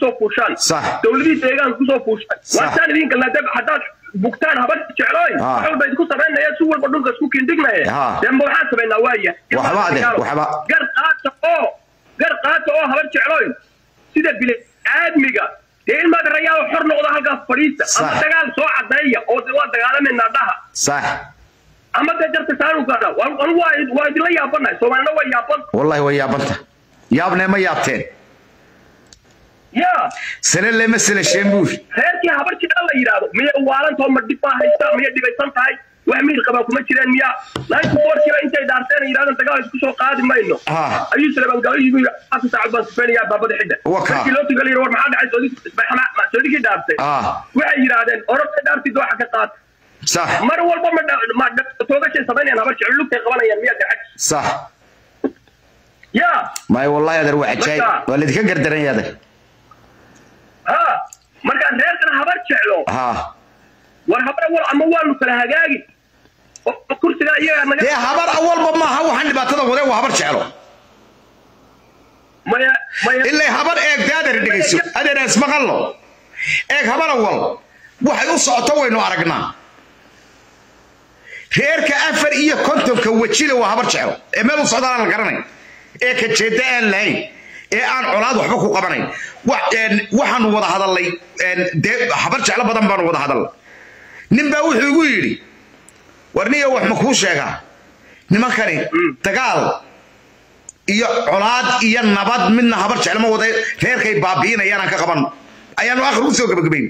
kusoo fuushaan Sax. dowladihii deegaanka kusoo fuushaan Sax. waataan idin galnaa haddaad bugtaan habar jeclooy Ah. wax walba idinku samaynaya si walba dhulka isku kiindhignaye Ah. dee ma waxaan samaynaa waaya Waxba ade, waxba. gar qaata oo gar qaata oo habar jeclooy sida bili aadmiga dee ilmaad rayaa xor noqdo halkaas fadhiista ama Sax. dagaal soo cadeeya oo de waa dagaalamayna dhaha sax ama dee jarta saanukaana anigu waa waa idinla yaabanahay soomaalina waa yaaban wallahi way yaabanta yaabnee ma yaabteen ya sane lema selasheen buur reerkii habar jecla la yidhaahdo miyay waalantoo ma dhib baa haysta miyay dhibaysan tahay wax miil qabaa kuma jireen miya ninety fourkiiba intay dhaarteen ay yidhahdeen dagaal isku soo qaadi mayno Ah. ayuu salabangaaliyigu afar saacad baan sufeynayaa baabada xidda Waka. markii loo tuga la yidhi war maxaa dhacay soodi isbaxma soodikii dhaartay Ah. waxay yidhaahdeen ororta dhaartid waxa ka qaad sax mar walba ma dha- ma dha- toogashay samaynayaan habar jeclo lugtay qabanayaan miyaa gacag sax ya may wallahi adeer waa cajaayib Marka- waa laydinka gardaran yahay adeer ha markaa reerkan habar jeclo ha war habar wal ama waanu kala hagaagi oo oo kursigaa iyagaa naga dee habar awalba maaha waxaan dhibaatada wadee waa habar jeclo maya maya ilaa habar eeg dee adeer dhegayso adeer ismaqallo eeg habar awal waxay u socoto waynu aragnaa reerka afar iyo kontonka wejile waa habar jeclo ee meel u socdaan aan la garanay ee ka jeeda aan lahayn ee aan colaad waxba ku qabanayn Wa- een, waxaanu wada hadalnay een, dee habar jeclo badan baanu wada hadalnay nin baa wuxuu igu yidhi war niyo wax ma kuu sheegaa nimankani dagaal iyo colaad iyo nabad midna habar jeclama wada reerkay baabi'inayaan aan ka qaban ayaanu akhir u soo gabagabayn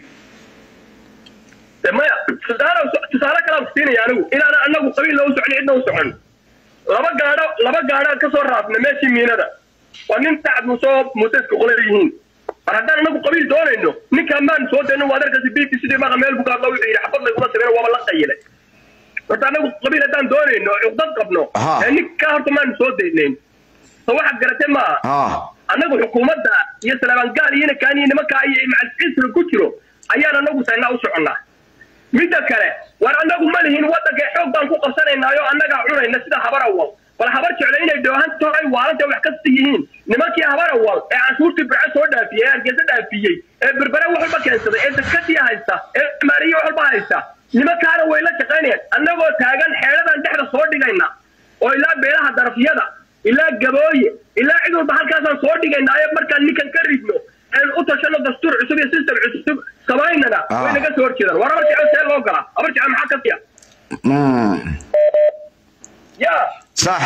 maya tusaale tusaale kalaan siinaya anigu inaan anagu qabiil loo socon cidna u socon laba gaadho laba gaadhaan ka soo raafna meeshii miinada waa nin sacad musoo museska qola yihiin mar haddaan anagu qabiil doonayno ninkaan maan soo dayno waa darkaasi b b c d maqa meel bugaadla wuxuu yidhi xabad layguma sameyn waaba la qayilay horta anagu qabiil haddaan doonayno cuqdad qabno Aha. ee ninkaa horta maanu soo daynayn so waxaad garatee maaha ha annagu xukuumadda iyo salaabangaal iyo inakaan iyo nimankaa iyo macalciisra ku jiro ayaan anagu saynaa u soconnaa midda kale war annagu ma lihin waddanka xoog baan ku qabsanaynaayo annagaa cunayna sida habar awal bal habar jeclo inay dhoohan tahay waalanta wax kasta yihiin nimankii habar awal ee canshuurtii birco soo dhaafiyey ee hargeysa dhaafiyey ee berbere wax walba keensaday ee dadkadii haysta ee maariye wax walba haysta nimankaana way la shaqaynayaan annagoo taagan xeeladaan dhexda soo dhigayna oo ilaa beelaha darafyada ilaa gabooye ilaa cid walba halkaasaan soo dhigaynaayo markaan ninkan ka ridno aan u tashano dastuur cusub iyo system cusub samaynana Ah. way naga soo horjeedaan war habar jecel see loo galaa habar jecel maxaa ka siya Mm. ya sax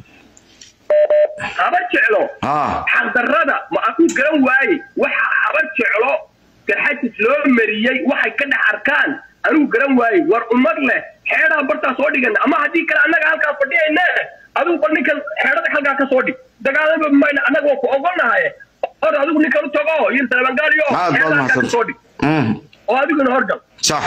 habar jeclo ha xaqdarrada ma aku garan waaye waxa habar jeclo garxajis loo mariyey waxay ka dhex arkaan anigu garan waaye war ummad leh xeedhaa bartaa soo dhigana ama haddii kale annaga halkaa fadhiyayne adigu bal ninkan xeedhada halkaa ka soo dhig dagaalama mayna annaga waa ku ogolnahaye or adigu ninkan u tago iyo salabangaaliyo aad baad xeedha halkaa ka mahadsan soo dhig Mm. oo adiguna horgal sax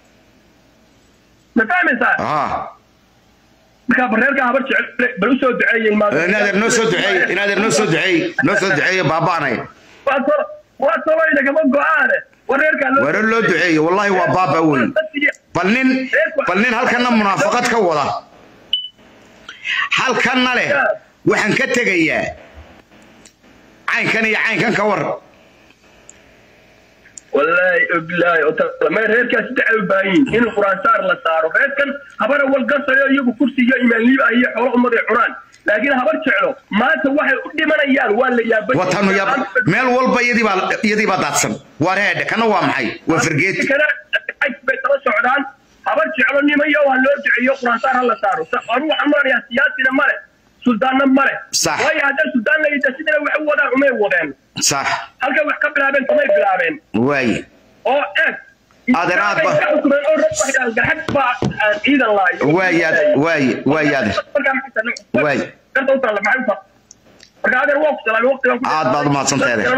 ma fahmaysaa ha markaa bareerka habar jecel bal usoo duceeyey inaadeer noo soo duceeye inaadeer noo soo duceeye noo soo duceeye baaba'anay waa sabayna kama go-aane wareerkaa loo ware loo duceeye wallahi waa baaba wey bal nin bal nin halkana munaafaqad ka wada halkanna leh waxaan ka tegayaa caynkan iyo caynkan ka war wallaahi obilaahi ma reerkaasi dacay u baahan yihin in quraan saar la saaro reerkan habar awal gasayo iyagu kursi iyo imaanliib ah iyo xoolo ummaday cunaan laakiin habar jeclo maanta waxay u dhimanayaan waa la yaabay watanu yab meel walba iyadii baa iyadii baa daadsan waa reedhe kana waa maxay waa fargeeti kana bay tala socdaan habar jeclo nimayo ha loo duceeyo quraan saar ha la saaro anu waxaan maranayaa siyaasina male suldaanna male Sax. waayo haddaan suldaan la yidha sidana wax u wadaan umay wadeen sax halkay wax ka bilaabeen kamay bilaabeen waaye oo eeg Adeer aad ba- garxad baa ciidan laayo waayaad waaye waayaade Waay. marka adeer waa ku salaamay waqtigan ku Aad baad u mahadsantahay, adeer.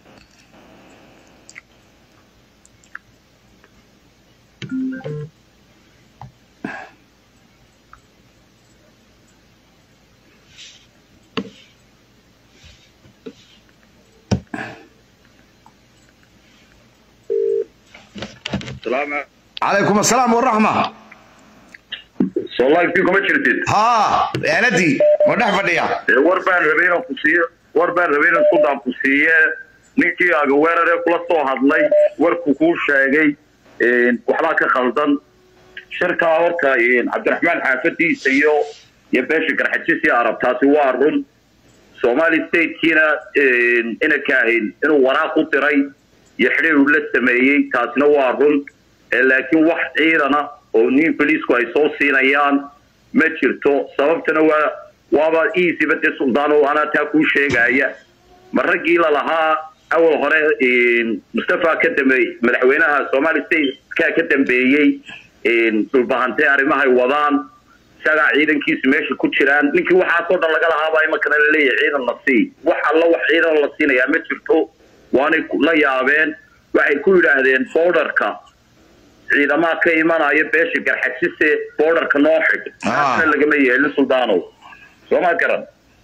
calaykum asalaam waraxma soolaankii kuma jirtid haa eeladii ma dhex fadhiya Ee, war baan rabay inaan ku siiyo war baan rabay inaan isku daan ku siiye ninkii agaweerare kula soo hadlay warku kuu sheegay waxbaa ka khaldan shirkaa horta cabdiraxmaan xaafadiisa iyo iyo beesha garxajisi arab taasi waa run somali statekiina ina kaahin inuu waraaq u diray iyo xidhiir uu la sameeyey taasina waa run laakiin wax ciidana oo nin boliisku ay soo siinayaan ma jirto sababtana waa waaba easyba dee suldaano anaa taa kuu sheegaya ma raggii lalahaa awal hore mustafa ka dambeeyey madaxweynaha somali stateka ka dambeeyey dhulbahantee arrimahay wadaan isagaa ciidankiisu meesha ku jiraan ninkii waxaasoo dhan laga lahaabaa imankana laleeyahay ciidan la sii wax alla wax ciidan la siinayaa ma jirto waanay la yaabeen waxay ku yidhaahdeen borderka ciidamaha ka imanaya beesha garxajise borderka noo xig taasna lagama yeelin suldaanow sooma garan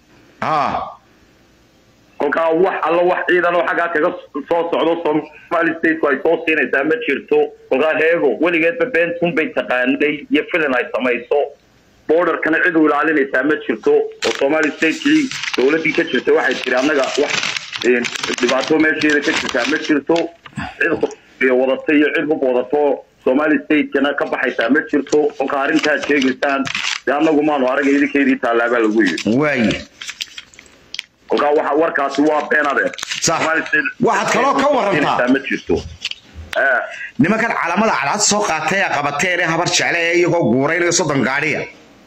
kolkaa wax alla wax ciidan oo xaggaa kaga soo socdo somali stateku ay soo siinaysaa ma jirto kolkaa heego weligeedba beentuun bay taqaanay iyo filin ay samayso borderkana cid u ilaalinaysaa ma jirto oo somali statekii dowladdii ka jirta waxay tiri annaga wax dhibaato meesheeda ka jirtaa ma jirto cid wadata iyo cid hub wadato somali statekana ka baxaysaa ma jirto kolka arrintaad sheegaysaan de annagu maanu araga idinkeedii taalaabaa lagu yidhi waaye kolkaa waxa warkaasi waa been adeer waxaad kaloo ka warantaa ma jirto nimankan calamada cadcad soo qaatay ee qabateen ee habar jecle ee iyagoo guuraynaya soddon gaadhiya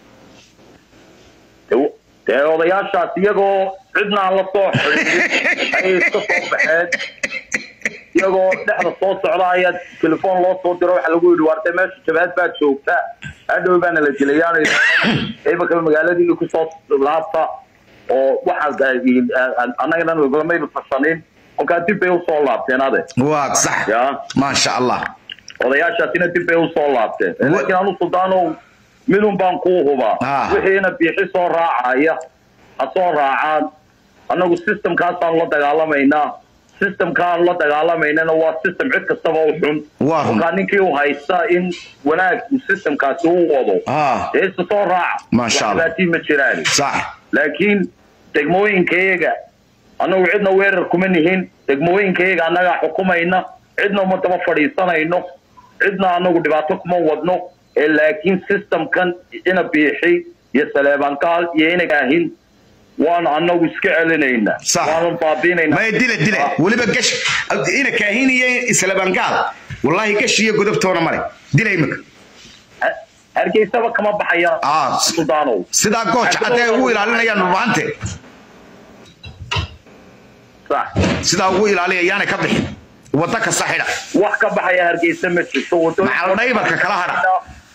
dee odayaashaas iyagoo cidna aan la soo xidhiidhin ayay iska soo baxeen iyagoo dhexda soo socda ayaa telefoon loo soo diro waxa lagu yidhi waartee meesha jabaad baa joogta hadhow baana la dilayaan imanka magaaladii kusoo laabta oo waxa annagana lagulamayba fasanin kolkaa dib bay usoo laabteen ade waa sax ya maasha allah odayaashaasina dib bay usoo laabteen laakiin anu suldaanow midun baan kuu hubaa Ah. wixiina biixi soo raacaya ha soo raacaan annagu systemkaasaan la dagaalamaynaa systemkaan la dagaalamaynana waa system cid kastaba u xun Waa run. kolkaa ninkii u haysta in wanaag uu systemkaasi u wado Ah. dee isa soo raaca Masha Allah. waxbaatii ma jiraan sax laakiin degmooyinkayaga annagu cidna weerar kuma nihin degmooyinkayaga annagaa xukumayna cidna uma daba fadhiisanayno cidna annagu dhibaato kuma wadno ee laakiin systemkan ina biixi iyo saleebankaal iyo ina kaahin waanu annagu iska celinaynaa Sax. waanu baabiinaynaa maya dile dile weliba gash ina kaahin iyo islabangaal wallaahi gash iyo godobtoona male dila imika Ha- hargeysaba kama baxayaan Ah. suldaanow sidaa gooja cadee ugu ilaalinayaan dhulbaante sax sidaa ugu ilaaliya yaana ka bixin wadda kasta xidha wax ka baxaya hargeysa ma jirto Macal dhaybarka kala hadha.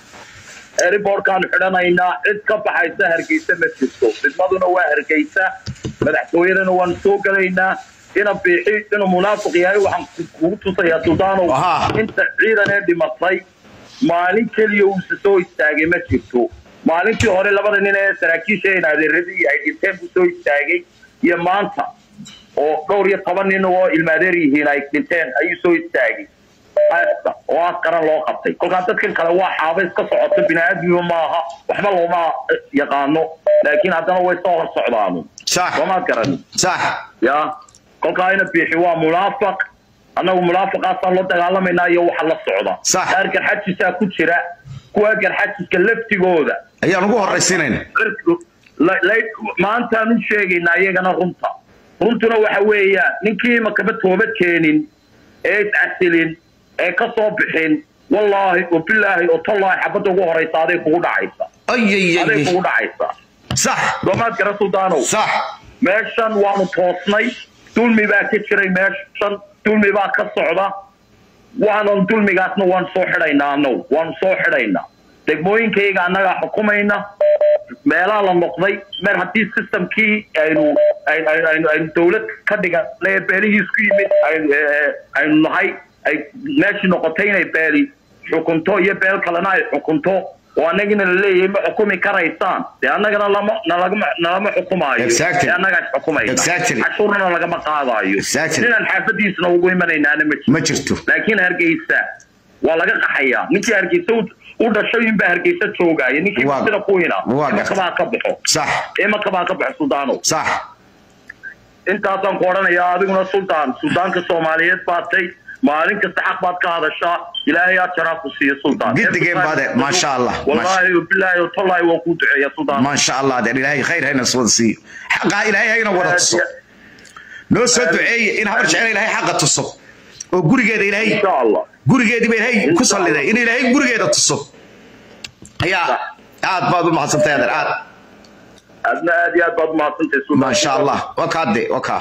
eriboorkaanu xidhanaynaa cid ka baxaysa hargeysa ma jirto didmaduna waa hargeysa madaxtooyadana waanu soo gelaynaa ina biixi inuu munaafiq yahay waxaan kugu tusayaa suldaanow Ahaa. inta ciidan ee dhimatay maalin keliya uusa soo istaagay ma jirto maalintii hore labada nin ee saraakiisha in adeeradii ay dhinteen buu soo istaagay iyo maanta oo dhowr iyo toban nin oo ilmaadeer yihiin ay dhinteen ayuu soo istaagay Aasta, oo aas qaran loo qabtay kolkaa dadkan kale waa xaaba iska socoto bini-aadmiba maaha waxba looma yaqaano laakiin haddana way soo hor socdaanu sax soomaad garani sax ya kolkaa ina biixi waa munaafaq annagu munaafaqaasaan la dagaalamaynaa iyo waxa la socda Sax. qaar garxajisaa ku jira kuwa garxajiska laftigooda ayaan ugu horraysiinayna la- la- maantaan u sheegaynaa iyagana runta runtuna waxa weeyaan ninkii makaba toobad keenin ee iscasilin ee ka soo bixin wallaahi oo bilaahi oo tallaahi xabadda ugu horaysa aday kugu dhacaysa aday ayayay kugu dhacaysa sax doomaad gara suldaanow sax meeshan waanu toosnay dulmi baa ka jiray meeshan dulmi baa ka socda waanan dulmigaasna waan soo xidhaynaa annagu waanu soo xidhaynaa degmooyinkayga annagaa xukumayna meelaha la noqday mer haddii systemkii aynu ay- ay- aynu aynu dawlad ka dhiganay ee beelihiis ku yimid aynu ee, aynu nahay ay meeshii noqotay inay beeli xukunto iyo beel kalena ay xukunto oo annagina la leeyahay ma xukumi karaysaan dee annagana lama nalagama nalama xukumaayo Exactly. dee annagaa isxukumayna Exactly. cashuurna lagama qaadaayo Exactly. ninaan xaafadiisna ugu imanaynaana ma ma jirto jirto laakiin hargeysa waa laga qaxayaa ninkii hargeysa u- u dhashay inbaa hargeysa joogaya ninkii Waa- sida kuwina waa gartay. imakabaa ka baxo sax imakabaa ka baxo suldaanow sax intaasaan ku odhanayaa adiguna sultaan sultaanka soomaaliyeed baatay maalin kasta xaq baad ka hadashaa ilaahay aad jaraa ku siiya sultaan Gidigeen baade, maasha Allah, wallaahi bilaahi tallaahi waan kuu duceeya sultaan ما شاء الله دير إلهي خير هينا سوى سي حقا إلهي هينا ولا تصو نو سو دعي إن هبر جعل إلهي حقا تصو وقوري قيد إلهي insha allah قوري قيد إلهي كسر لذي إن إلهي قوري قيد تصو يا عاد بعض ما حصلت هذا عاد adna aad iyo aad baad umahadsantahay sultaan ما شاء الله وكا دي وكا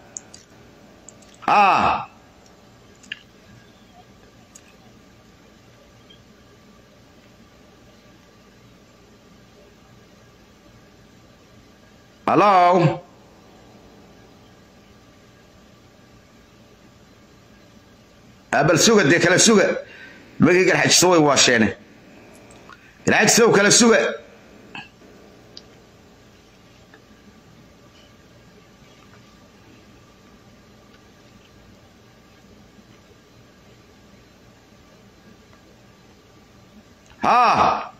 آه Hello. abal suga dee kala suga magii garxajiso way waasheene garxajisow kala suga ها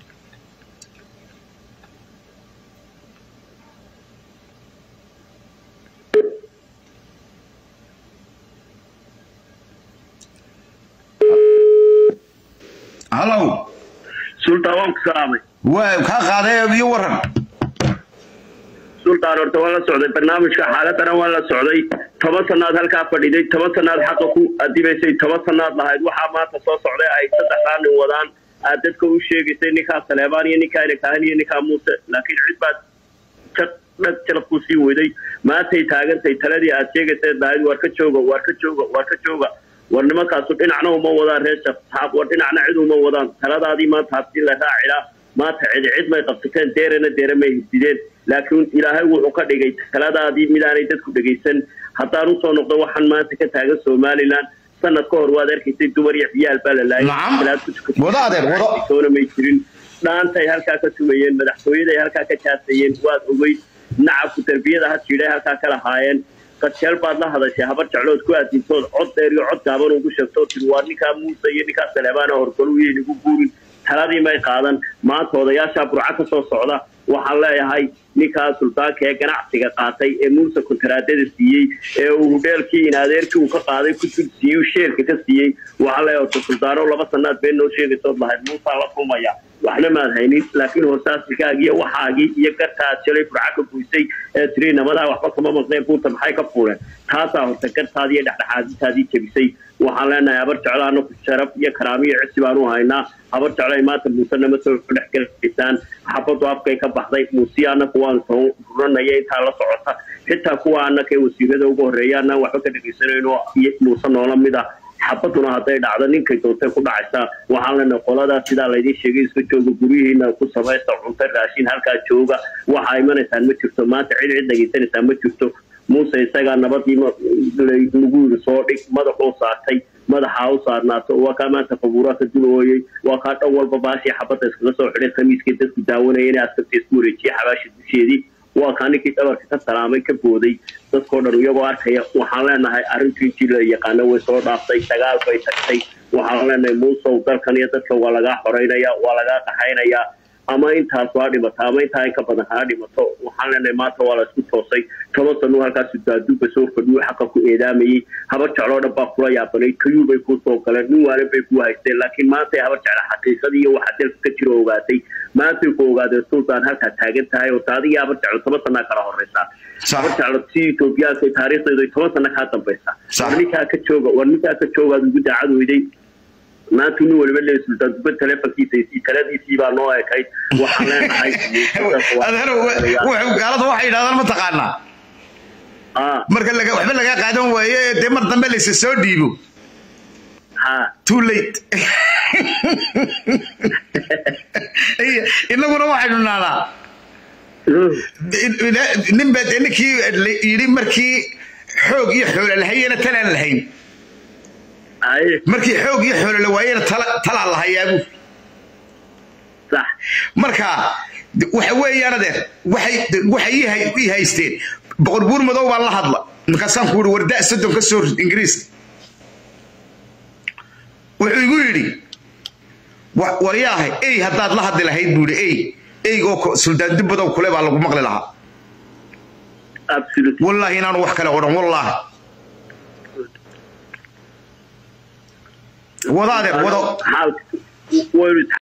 هلو sultaan waan ku salaamay waa kaa qaaday iyo waran sultaan horta waan la socday barnaamijka xaaladana waan la socday toban sanaad halkaa fadhiday toban sanaad xaqa ku adibaysay toban sanaad lahayd waxaa maanta soo socday ay saddexdaa nin wadaan aad dadka u sheegaysay ninkaa saleebaan iyo ninkaa ilikahan iyo ninkaa muuse laakiin cid baad dhag jalab ku sii weyday maantay taagantay taladii aad sheegaysay dahayd waar ka jooga waar ka jooga waar ka jooga war nimankaasu dhinacna uma wadaan reer shaab war dhinacna cid uma wadaan taladaadii maanta hadii la raacilaa maanta cid cid may qabsateen deerena deere may hisideen laakiin ilaahay wuxuu ka dhigay taladaadii midaanay dadku dhegaysan haddaan usoo noqdo waxaan maanta ka taagan somalilan sanad ka hor waad arkaysay dumar iyo ciyaal baa la Nacam. laayay Wado adeer, wado. soona may jirin dhaantay halkaa ka tumayeen madaxtooyaday halkaa ka jaasayeen waad ogeyd nacabku darbiyada ha jiidhay halkaa ka lahaayeen qadjeel baad la hadashay habar jeclood ku aadintood cod dheer iyo cod gaaban ugu sheegtoo tiri waa ninkaa muuse iyo ninkaa saleebaana horgalu iyo inagu guurin taladii may qaadan maanta odayaashaa burca ka soo socda waxaan leeyahay ninkaa suldaanka ee ganacsiga qaatay ee muuse kontaraadada siiyey ee uu hudheelkii in adeerkii uu ka qaaday ku tud siiyey uu sheerka ka siiyey waxaan leeyahay horta suldaano laba sanaad been noo sheegaysood lahayd muusaa la kulmaya waxna maad haynin laakiin hoosaasilkaagii iyo waxaagii iyo gartaad shalay burca ka buysay ee tiri namadaa waxba kama maqneen buurta maxay ka fuuleen taasaa horta gartaadii iyo dhexdhexaadintaadii jebisay waxaan leenahay habar jeclo anaku sharaf iyo karaamo iyo cisi baan u haynaa habar jeclo ay maanta muuse nama soo dhex gelaysaan xabadu afkay ka baxday muusiya anaku waan soo ruranaya intaa la socota xitaa kuwa anaka ee wasiirada ugu horreeya anaan waxba ka dhegaysanayno iyo muuse noola mid ah xabaduna hadday dhacdo ninkay doontay ku dhacaysaa waxaan leenahay qoladaa sidaa laydin sheegay iska jooga guryihiina ku samaysta cunto raashin halkaa jooga waxaa imanaysaan ma jirto maanta cid cid dhegaysanaysaan ma jirto muuse isagaa nabadii ma- lagu yiri soo dhig madaxuu saartay madaxaa u saarnaato waa kaa maanta qabuuraa ka dulooyey waa kaa dhan walba baashii xabadda iskaga soo xidhay khamiiskii dadku daawanaya inay askarta isku wareejiyey xabaasha dusheedii waa kaa ninkii dhabarka ka salaamay ka booday dadkoo dhan iyagoo arkaya waxaan leenahay arrintii intii la yaqaano way soo dhaaftay dagaal bay tagtay waxaan leenahay muusow dalkan iyo dadka waa lagaa xoreynaya waa lagaa qaxaynayaa ama intaas waa dhimata ama intaa in ka badan haa dhimato waxaan leenahay maanta waa la isku toosay toban sano halkaas daaduuba soo fadhiyo xaqa ku eedaamayey habar jecloo dhan baa kula yaabanay kayuu bay kuu soo galeen nin waalan bay ku haysteen laakiin maantay habar jecla xaqiiqadii iyo waxa dalka ka jiro ogaatay maantay ku ogaadeen sultaan halkaa taagan tahay oo taadiga habar jeclo toban sanaa kala horeysaa Sax. habar jeclo si etoobiyaanka taariikhdeedu ay toban sana kaa dambaysaa Sax. war ninkaa ka jooga war ninkaa ka joogaad ugu daacad weyday maanta nin waliba leeyahay sultaan duba telefonkiisa iyo taladiisii baa noo ekayd waxaan leenahay adeer wuxuu gaalada waxay yidhahdaan ma taqaanaa ah marka laga waxba laga qaadan waaye dee mar dambe laysa soo dhiibo ha too late innaguna waxaynu naanaa nin baa dee ninkii la yidhi markii xoog iyo xoolo lahayena talaan lahayn ay markii xoog iyo xoolo la waayena tala- talaa lahayaabu sax marka waxa weeyaan adeer waxay waxay ii hay- ii haysteen boqor buur madow baan la hadla markaasaan ku yidhi warda soddon ka soo rid ingiriiska wuxuu igu yidhi wa- waryaahay ey haddaad la hadli lahayd buu yidhi ey eygoo ko- suldaan dubbadow kule baa lagu maqli lahaa absolutely wallahi inaanu wax kale odhan wallahi wada adeer wado xaalka waynu